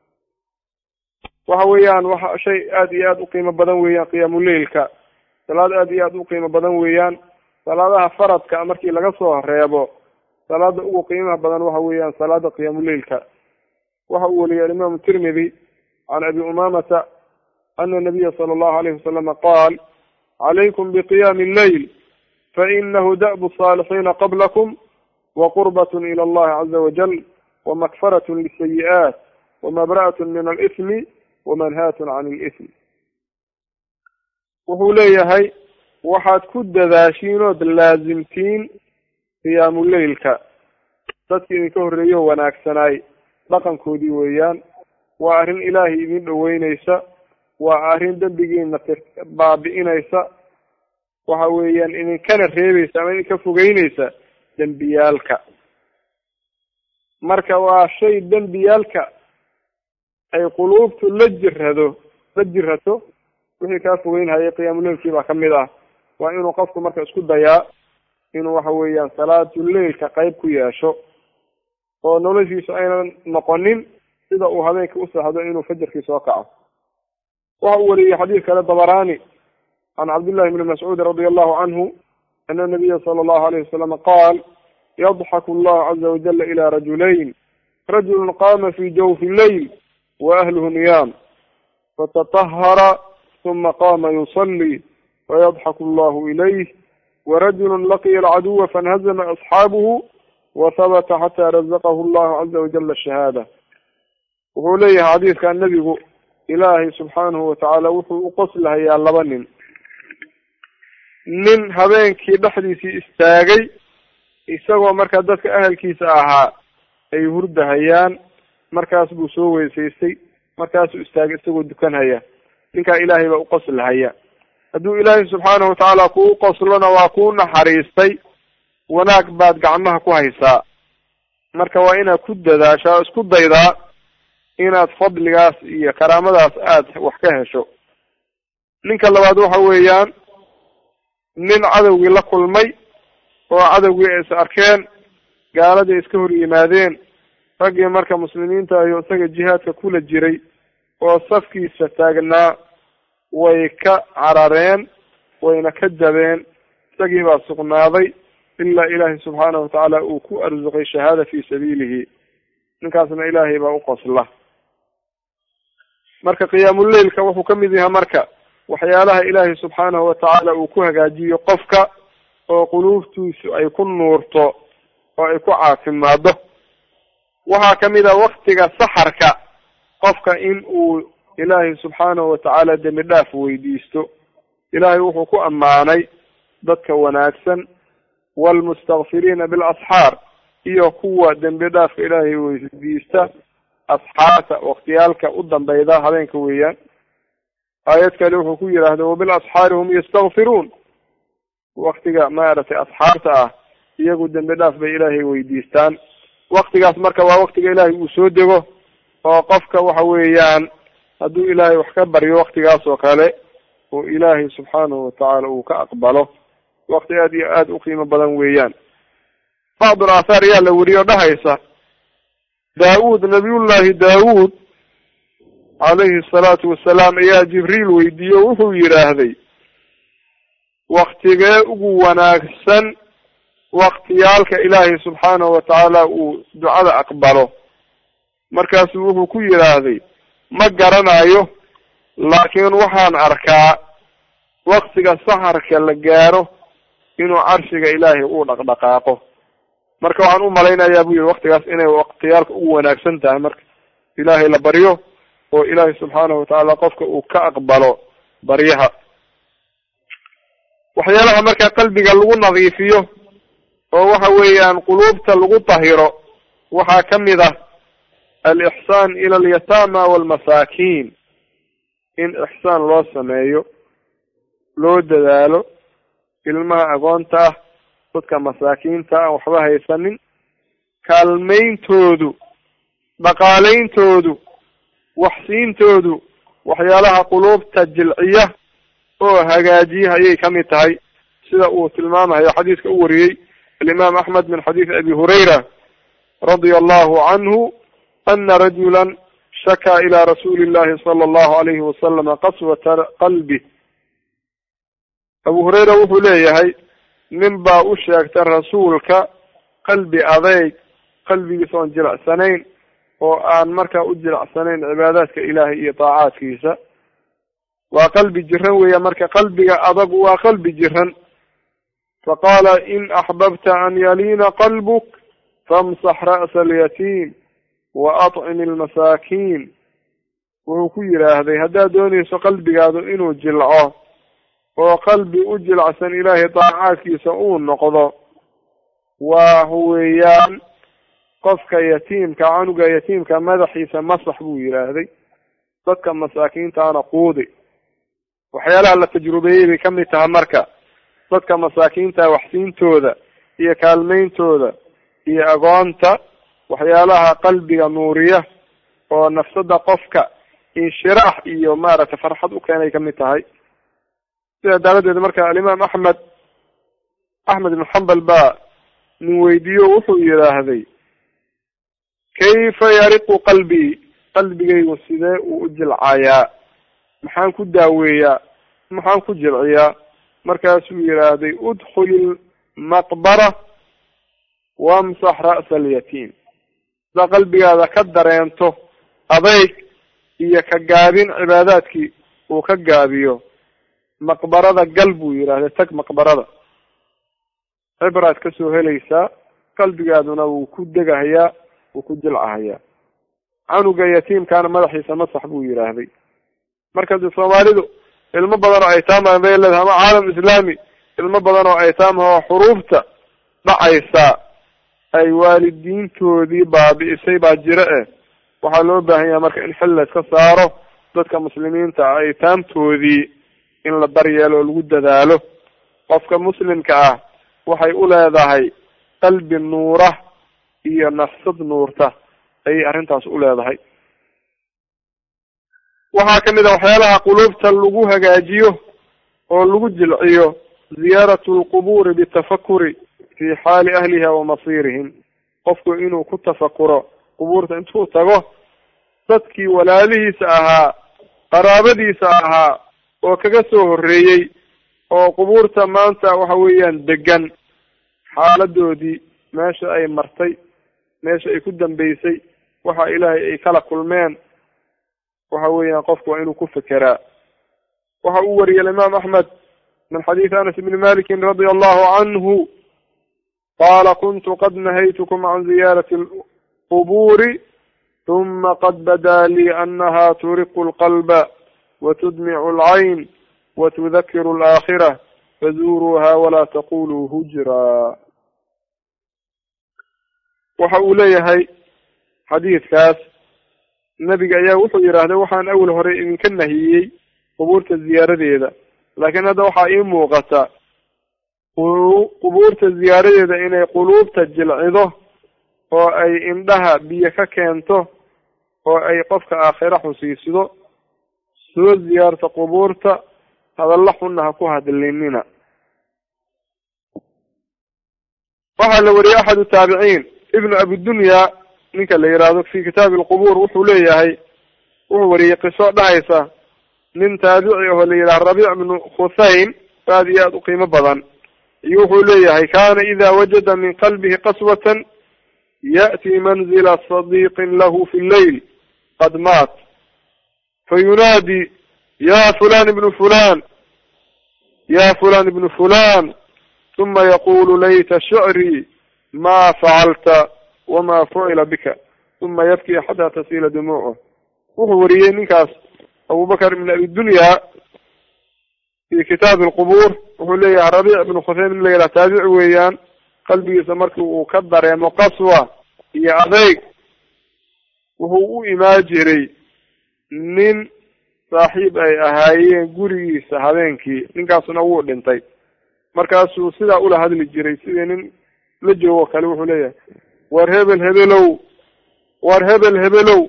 waxa weeyaan waxa shay aada iyo aada u qiimo badan weeyaan qiyaamuleylka salaad aada iyo aada u qiimo badan weeyaan salaadaha faradka markii laga soo reebo salaada ugu qiimaha badan waxa weeyaan salaada qiyaamuleylka waxa uu wariyay alimaamu tirmidi can abi umamata ana nabiya sala allahu alayhi wasalama qaal calaykum biqiyaami alleyl fainahu da'bu saalixiina qablakum waqurbat ila allahi caza wajal wamakfarat lisayi'aat wamabra'at min alithmi wamanhaatun can ilithmi wuxuu leeyahay waxaad ku dadaashiin ood laasimtiin qiyaamuleylka dadkii idinka horreeyo wanaagsanaay dhaqankoodii weeyaan waa arrin ilaahay idin dhoweyneysa waa arrin dembigiina baabi'inaysa waxa weeyaan idinkana reebaysa ama idinka fogeyneysa dembiyaalka marka waa shay dembiyaalka ay quluubtu la jirado la jirato wixii kaa fogeynhayay qiyaamuleylkii baa kamid ah waa inuu qofku marka isku dayaa inuu waxa weeyaan salaatuleylka qayb ku yeesho oo noloshiisu aynan noqonin sida uu habeenkii u seexdo inuu fajarkii soo kaco waxa uu wariyey xadiis kale dabarani can cabdillahi bni mascuudi radi allahu canhu ana nabiya sala allahu alayhi wasalama qaal yadxaku allahu caza wajala ila rajulayn rajulu qama fi jawfi leyl waahluhu niyaam fatatahara uma qama yusali fayadxaku allahu ilayh warajulu laqiya alcaduwa fainhazama asxaabuhu wahabata xataa razaqahu allahu caza wajala shahaada wuxuu leeyahay xadiidkan nebigu ilaahay subxaanahu watacaala wuxuu u qoslahayaa laba nin nin habeenkii dhexdiisii istaagay isagoo markaa dadka ahalkiisa ahaa ay hurdahayaan markaas buu soo weysaystay markaasuu istaagay isagoo dukanhaya ninkaa ilaahay baa uqoslahaya hadduu ilaahay subxaanahu watacaala kuu qoslona waa kuu naxariistay wanaag baad gacmaha ku haysaa marka waa inaad ku dadaashaa o isku daydaa inaad fadligaas iyo karaamadaas aada wax ka hesho ninka labaad waxa weeyaan nin cadowgii la kulmay oo cadowgii ay is arkeen gaaladii iska hor yimaadeen raggii marka muslimiinta ayo isaga jihaadka kula jiray oo safkiisa taagnaa way ka carareen wayna ka jabeen isagii baa sugnaaday ilaa ilaahay subxaanahu watacaala uu ku arsuqay shahaada fi sabiilihi ninkaasna ilaahay baa uqosla marka qiyaamuleilka wuxuu ka mid yahay marka waxyaalaha ilaahay subxaanahu watacaala uu ku hagaajiyo qofka oo quluubtiisu ay ku nuurto oo ay ku caafimaado waxaa kamid a waktiga saxarka qofka in uu ilaahay subxaanahu watacaala dembi dhaaf weydiisto ilaahay wuxuu ku ammaanay dadka wanaagsan waalmustakfiriina bilasxaar iyo kuwa dembi dhaafka ilaahay weydiista asxaarta waktiyaalka u dambeyda habeenka weeyaan aayad kale wuxuu ku yidhaahda wabilasxaari hum yastakfiruun waktiga maaragtay asxaarta ah iyagu dembi dhaaf bay ilaahay weydiistaan waktigaas marka waa waktiga ilaahay uu soo dego oo qofka waxa weeyaan hadduu ilaahay wax ka baryo waktigaas oo kale oo ilaahay subxaanahu watacaala uu ka aqbalo wakti aad iyo aada u qiimo badan weeyaan bacdul aathaar ayaa la weriyo dhahaysa daawuud nabiyullahi daawuud calayhi asalaatu wasalaam ayaa jibriil weydiiye o wuxuu yidhaahday waktigee ugu wanaagsan waktiyaalka ilaahay subxaanahu watacaala uu ducada aqbalo markaasuu wuxuu ku yidhaahday ma garanayo laakiin waxaan arkaa waktiga saxarka la gaaro inuu carshiga ilaahay uu dhaqdhaqaaqo marka waxaan u malaynayaa bu yihi waktigaas inay waktiyaalka ugu wanaagsan tahay marka ilaahay la baryo oo ilaahay subxaanahu watacaala qofka uu ka aqbalo baryaha waxyaalaha marka qalbiga lagu nadiifiyo oo waxa weeyaan quluubta lagu tahiro waxaa kamid ah alixsaan ila alyataama walmasaakiin in ixsaan loo sameeyo loo dadaalo ilmaha agoonta ah dadka masaakiinta aan waxba haysanin kaalmayntoodu dhaqaaleyntoodu waxsiintoodu waxyaalaha quluubta jilciya oo hagaajiya ayay kamid tahay sida uu tilmaamayo xadiiska u wariyey alimaam axmed min xadiisi abi hurayra radia allahu canhu ana rajula shakaa ila rasuuli llahi sala allahu alayhi wasalama qaswata qalbi abu hurayra wuxuu leeyahay nin baa u sheegtay rasuulka qalbi adeyg qalbigiisa oon jilicsanayn oo aan markaa u jilicsanayn cibaadaadka ilaahay iyo daacaadkiisa waa qalbi jiran weeya marka qalbiga adag waa qalbi jiran faqaala in axbabta an yaliina qalbuk famsax ra'sa alyatiim wa acimi almasaakiin wuxuu ku yidhaahday haddaad doonayso qalbigaadu inuu jilco oo qalbi u jilcsan ilaahay daacaadkiisa uu noqdo waa weeyaan qofka yatiimka canuga yatiimka madaxiisa masax buu yidhaahday dadka masaakiintaana quudi waxyaalaha la tajrubeeyey bay kamid tahay marka dadka masaakiinta waxsiintooda iyo kaalmayntooda iyo agoonta waxyaalaha qalbiga nuuriya oo nafsada qofka inshiraax iyo maaragtay farxad u keenay kamid tahay sidaa daaladeed marka alimaam axmed axmed ibn xambal baa nin weydiiyo wuxuu yidhaahday kayfa yariqu qalbii qalbigaygu sidee uu u jilcayaa maxaan ku daaweeyaa maxaan ku jilciyaa markaasuu yidhaahday udkhuli maqbara wamsax ra'sa alyatiim hadaa qalbigaada ka dareento adayg iyo ka gaabin cibaadaadkii uu ka gaabiyo maqbarada gal buu yidhahday tag maqbarada cibraad kasoo helaysaa qalbigaaduna wuu ku degahayaa wuu ku jilcahayaa canuga yatiimkaana madaxiisa masax buu yidhaahday marka de soomaalidu ilmo badan oo aytaama bay leedahay ama caalam islaami ilmo badan oo aytaamha oo xuruufta dhacaysa ay waalidiintoodii baabi'isay baa jira eh waxaa loo baahan yahay marka in xil la iska saaro dadka muslimiinta ah aytaamtoodii in la daryeelo oo lagu dadaalo qofka muslimka ah waxay u leedahay qalbi nuura iyo nafsad nuurta ayay arrintaas u leedahay waxaa kamid a waxyaalaha quluubta lagu hagaajiyo oo lagu jilciyo ziyaaratu lqubuuri bitafakuri fi xaali ahliha wa masiirihim qofku inuu ku tafakuro qubuurta intuu tago dadkii walaalihiisa ahaa qaraabadiisa ahaa oo kaga soo horreeyey oo qubuurta maanta waxa weeyaan degan xaaladoodii meesha ay martay meesha ay ku dambeysay waxa ilaahay ay kala kulmeen waxa weeyaan qofku waa inuu ku fekeraa waxa uu wariyay alimaam axmed min xadiidi anas ibni malikin radia allahu canhu qala kuntu qad nahaytukum can ziyaarati lqubuuri huma qad badaa lii anaha turiqu lqalba watudmicu alcayn watudakiru alaakhira fazuuruuha walaa taquluu hujraa waxa uu leeyahay xadiidkaas nebiga ayaa wuxuu yidhaahday waxaan awel hore idinka nahiyey qubuurta ziyaaradeeda laakiin hadda waxaa ii muuqata qubuurta ziyaaradeeda inay quluubta jilcido oo ay indhaha biyo ka keento oo ay qofka aakhira xusiisido soo ziyaarta qubuurta hadalla xunna ha ku hadlinina waxaa la wariyey axadu taabiciin ibnu abidunya ninka la yihahdo fi kitaabi alqubuur wuxuu leeyahay wuxuu wariyey qiso dhahaysa nin taabici aho la yidhaha rabiic bnu khusayn aad iyo aada u qiimo badan iyo wuxuu leeyahay kana ida wajada min qalbihi qaswatan ya'ti manzila sadiiqin lahu fi lleyl qad maat fayunaadi ya fulan ibnu fulan ya fulan ibnu fulan uma yaqulu layta shicrii ma facalta wama fucila bika uma yabki xataa tasiila dumuucuh wuxuu wariyey ninkaas abubakr ibn abi dunya fi kitaabi alqubuur wuxuu leeyahay rabiic ibnu khuseym in la yidhaha taabici weeyaan qalbigiisa markii uu ka dareemo qaswa iyo adeyg wuxuu u imaan jiray nin saaxiib ay ahaayeen gurigiisa habeenkii ninkaasuna wuu dhintay markaasuu sidaa ula hadli jiray sidii nin la joogo kale wuxuu leeyahay war hebel hebelow war hebel hebelow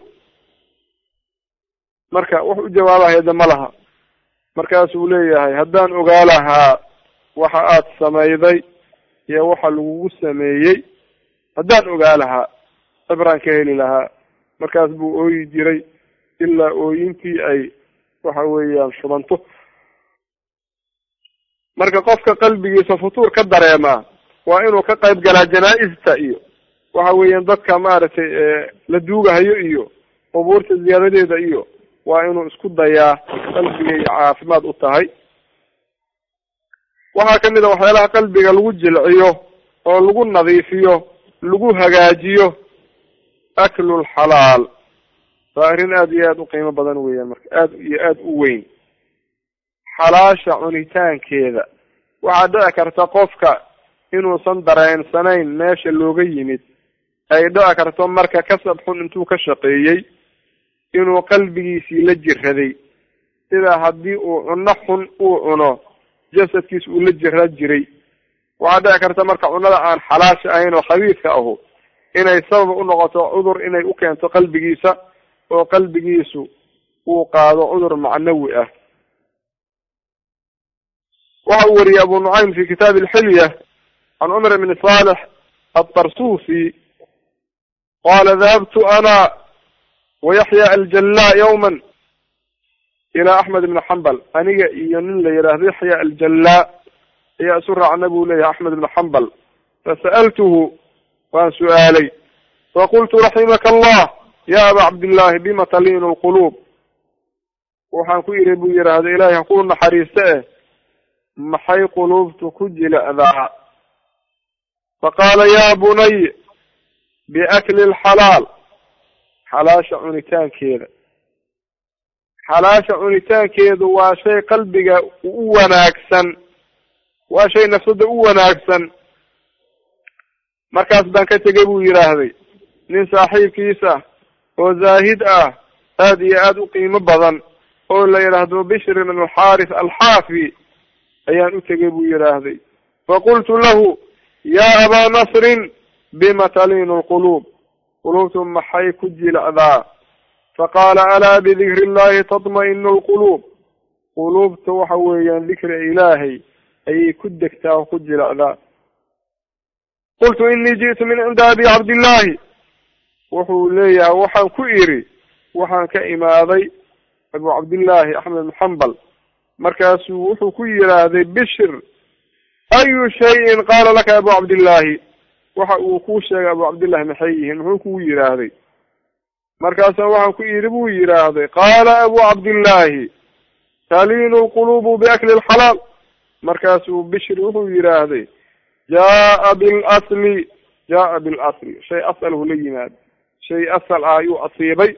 marka wax u jawaabahaya de ma laha markaasuu leeyahay haddaan ogaa lahaa waxa aad samayday iyo waxa lagugu sameeyey haddaan ogaa lahaa cibraan ka heli lahaa markaas buu ooyi jiray ilaa ooyintii ay waxa weeyaan shubanto marka qofka qalbigiisa futuur ka dareemaa waa inuu ka qayb galaa janaa-ista iyo waxa weeyaan dadka maaragtay la duugahayo iyo qubuurta ziyaadadeeda iyo waa inuu isku dayaa qalbigay caafimaad u tahay waxaa kamid a waxyaalaha qalbiga lagu jilciyo oo lagu nadiifiyo lagu hagaajiyo aklulxalaal waa arrin aada iyo aada u qiimo badan weeyaan marka aada iyo aada u weyn xalaasha cunitaankeeda waxaa dhici karta qofka inuusan dareensanayn meesha looga yimid ay dhici karto marka kasab xun intuu ka shaqeeyey inuu qalbigiisii la jiraday sida haddii uu cuno xun uu cuno jasadkiis uu la jira jiray waxaa dhici karta marka cunada aan xalaasha ahayn oo khabiidka ahu inay sabab u noqoto cudur inay u keento qalbigiisa oo qalbigiisu uu qaado cudur macnawi ah waxa uu wariyey abu nucaym fi kitaabi alxilya can cumar bni salix altarsuusi qala dahabtu ana wayaxya aljalla yawma ila axmed ibni xambal aniga iyo nin la yidhaahdo yaxya aljalla ayaa isu raacna buu leeyahay axmed ibni xambal fasa'altuhu waan su-aalay faqultu raximaka allah ya aba cabdillahi bima taliinu lquluub waxaan ku idhi buu yidhaahda ilaahay ha ku naxariista eh maxay quluubtu ku jilecdaa faqaala ya bunay biakli lxalaal xalaasha cunitaankeeda xalaasha cunitaankeedu waa shay qalbiga u wanaagsan waa shay nafsada u wanaagsan markaas baan ka tegay buu yidhaahday nin saaxiibkiis ah oo zaahid ah aada iyo aada u qiimo badan oo la yidhaahdo bishr ibn alxaaris alxaafi ayaan u tegay buu yidhaahday faqultu lahu ya abaa nasrin bima talinu lquluub quluubtu maxay ku jilacdaa faqaala alaa bidikri illahi tatma'inu lquluub quluubta waxa weeyaan dikriga ilaahay ayay ku degtaa oo ku jilacdaa qultu inii ji'tu min cindi abi cabdillahi wuxuu leeyahay waxaan ku idhi waxaan ka imaaday abu cabdillahi axmed bn xambal markaasuu wuxuu ku yidhaahday bishir ayu shayin qaala laka abu cabdillahi waxa uu kuu sheegay abu cabdillahi maxay yihiin muxuu kugu yidhaahday markaasa waxaan ku idhi buu yidhaahday qaala abu cabdillahi taliinu lqulubu biakli lxalaal markaasuu bishir wuxuu yidhaahday jaa bilasli jaa bilasli shay asalhu la yimaado shay asal ah ayuu asiibay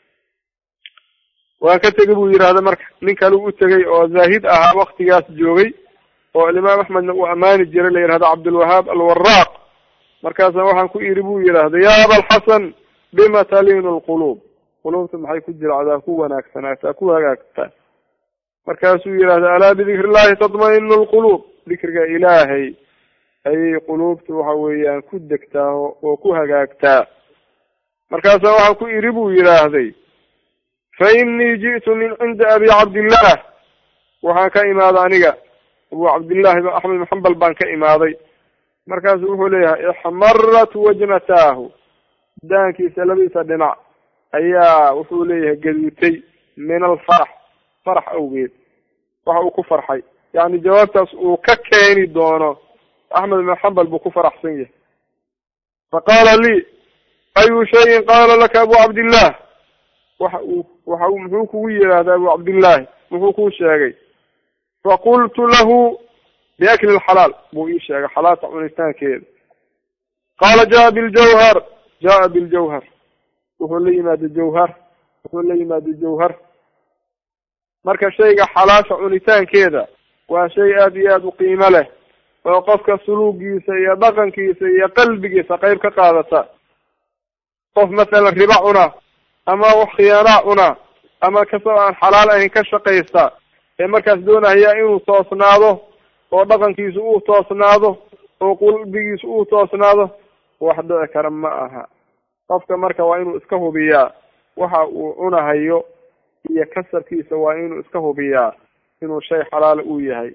waan ka tegay buu yidhahda marka nin kale u tegay oo zaahid ahaa waktigaas joogay oo alimaam axmedna uu ammaani jiray la yidhahdo cabdulwahaab alwaraaq markaasa waxaan ku idhi buu yidhahda ya abalxasan bima talinu lquluub quluubta maxay ku jiracdaa ku wanaagsanaataa ku hagaagtaa markaasuu yidhahda alaa bidikri illahi tatma'inu lquluub dikriga ilaahay ayay quluubta waxa weeyaan ku degtaa oo ku hagaagtaa markaasa waxaan ku idhi buu yidhaahday fa inii ji'tu min cindi abi cabdillah waxaan ka imaaday aniga abu cabdillahi axmed bin xambal baan ka imaaday markaasu wuxuu leeyahay ixmarat wajnataahu daankiisa labadiisa dhinac ayaa wuxuu leeyahay gaduutay min alfarax farax awgeed waxa uu ku farxay yani jawaabtaas uu ka keeni doono axmed bin xambal buu ku faraxsan yahay faqaala lii ayu shayin qaala laka abu cabdillah waxa uu waxa uu muxuu kugu yidhaahda abu cabdillahi muxuu kuu sheegay faqultu lahu biakli lxalaal buu ii sheegay xalaalta cunitaankeeda qaala jaa biljawhar jaa biljawhar wuxuu la yimaada jawhar wuxuu la yimaada jawhar marka shayga xalaasha cunitaankeeda waa shay aada iyo aada u qiimo leh oo qofka suluugiisa iyo dhaqankiisa iyo qalbigiisa qayb ka qaadata qof mathalan riba cuna ama wax khiyaanaa cuna ama kasoo aan xalaal ahayn ka shaqaysta ee markaas doonaya inuu toosnaado oo dhaqankiisu uu toosnaado oo qalbigiisu uu toosnaado wax dhici kara ma aha qofka marka waa inuu iska hubiyaa waxa uu cunahayo iyo kasabkiisa waa inuu iska hubiyaa inuu shay xalaala uu yahay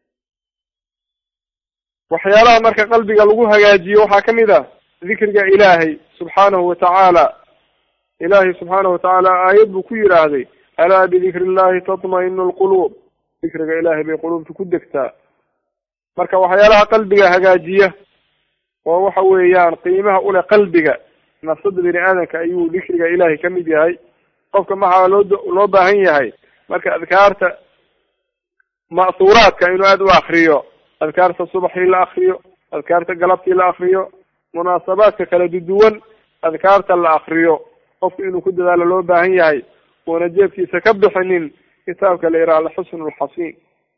waxyaalaha marka qalbiga lagu hagaajiyo waxaa kamid ah dikriga ilaahay subxaanahu watacaala ilaahay subxaanahu watacaala aayad buu ku yidhaahday alaa bidikri illahi tatma'inu lquluub dikriga ilaahay bay quluubta ku degtaa marka waxyaalaha qalbiga hagaajiya oo waxa weeyaan qiimaha ule qalbiga nafsada bini aadamka ayuu dikriga ilaahay kamid yahay qofka maxaa loo loo baahan yahay marka adkaarta ma'suuraadka inuu aada u akriyo adkaarta subaxii la akriyo adkaarta galabtii la akriyo munaasabaadka kala duduwan adkaarta la akriyo qofku inuu ku dadaalo loo baahan yahay uuna jeebkiisa ka bixinin kitaabka la yidhaha alxusn lxasiin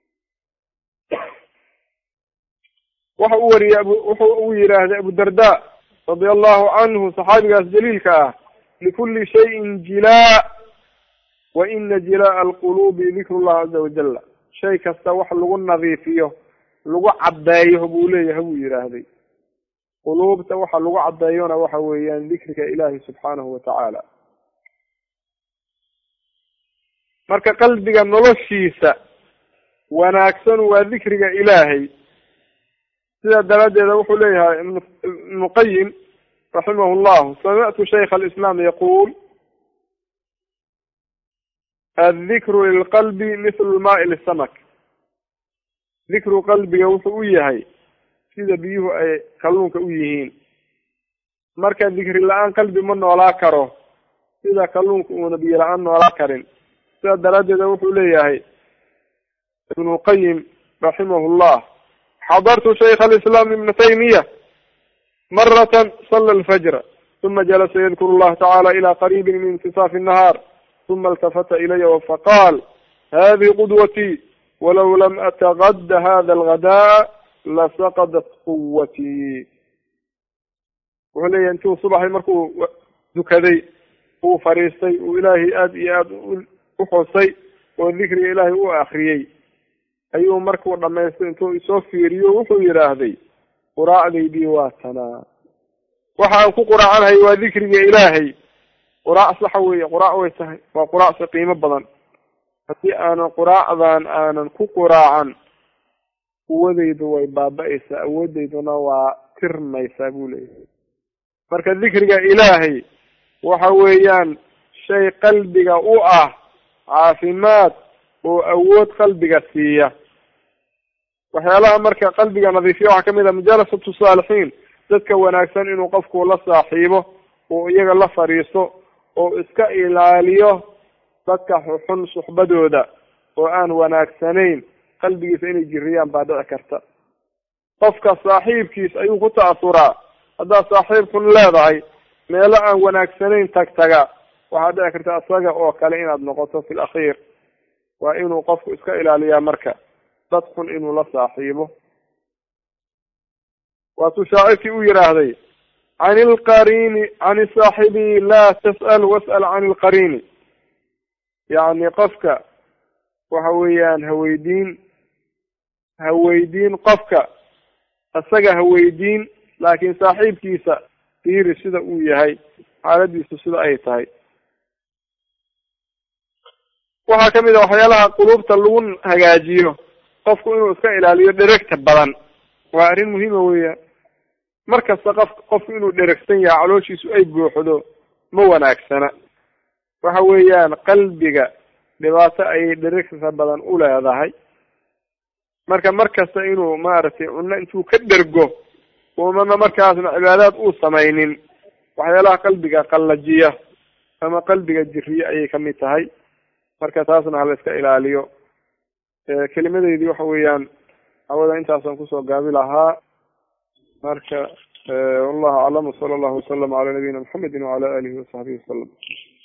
waxa uu wariyey abu wuxuu uu yidhaahday abu darda radia allahu canhu saxaabigaas jaliilka ah likuli shayin jilaa wa ina jilaa'a alquluubi dikru llah caza wajala shay kasta wax lagu nadiifiyo lagu caddeeyo buu leeyahay buu yidhaahday quluubta waxa lagu caddeeyona waxa weeyaan dikriga ilaahi subxaanahu watacaala marka qalbiga noloshiisa wanaagsan waa dikriga ilaahay sidaa daraaddeeda wuxuu leeyahay ibnu qayim raximah llahu samictu shaykha alislaam yaquul addikru lilqalbi mithlu lmaai lisamak dikru qalbiga wuxuu u yahay sida biyuhu ay kalluunka u yihiin marka dikri la-aan qalbi ma noolaa karo sida kalluunka uuna biyo la-aan noolaa karin sidaa daraaddeeda wuxuu leeyahay ibnu qayim raximah llah xadartu shaykha alislaam ibna taymiya maratan sala alfajra uma jalasa yadkuru allaha tacala ila qariibin min intisaafi الnahaar uma اltafata ilaya faqaal hadihi qudwatii walow lam atagada hada alghadaa lasaqadat quwatii wuxuu leeyahy intuu subaxii markuu dukaday uu fadhiistay uu ilaahay aada iyo aada u xusay oo dikriga ilaahay u akriyey ayuu markuu dhamaystay intuu isoo fiiriyo wuxuu yidhaahday quraacdaydii waa tanaa waxa aan ku quraacanahay waa dikriga ilaahay quraac saxa weeye quraac way tahay waa quraacsi qiimo badan haddii aanan quraacdan aanan ku quraacan quwadaydu way baaba-aysaa awoodayduna waa tirmaysaa buu leeyahay marka dikriga ilaahay waxa weeyaan shay qalbiga u ah caafimaad oo awood qalbiga siiya waxyaalaha marka qalbiga nadiifiya waxaa kamid ah mujalasatu saalixiin dadka wanaagsan inuu qofku la saaxiibo oo iyaga la fadhiisto oo iska ilaaliyo dadka xun suxbadooda oo aan wanaagsanayn qalbigiisa inay jiriyaan baa dhici karta qofka saaxiibkiis ayuu ku ta'asuraa haddaad saaxiib xun leedahay meelo aan wanaagsanayn tag taga waxaa dhici karta isaga oo kale inaad noqoto fi lakhiir waa inuu qofku iska ilaaliyaa marka dad xun inuu la saaxiibo waatuu shaacirkii u yidhaahday can ilqarini can saaxibi laa tas'al was'al can ilqarini yacni qofka waxa weeyaan haweydiin haweydiin qofka isaga haweydiin laakiin saaxiibkiisa fiiri sida uu yahay xaaladiisu sida ay tahay waxaa kamid a waxyaalaha quluubta lagu hagaajiyo qofku inuu iska ilaaliyo dheregta badan waa arrin muhiima weeyaan mar kasta qof qofku inuu dheregsan yahay calooshiisu ay buuxdo ma wanaagsana waxa weeyaan qalbiga dhibaato ayay dheregta badan u leedahay marka mar kasta inuu maaragtay cunno intuu ka dhergo umana markaasna cibaadaad uu samaynin waxyaalaha qalbiga qallajiya ama qalbiga jiriya ayay kamid tahay marka taasna hala iska ilaaliyo kelimadeydii waxa weeyaan hawada intaasaan kusoo gaabi lahaa marka wallahu aclam wsala allahu wasalam cala nabiyina maxamedi wacala alihi wasaxbihi wasalam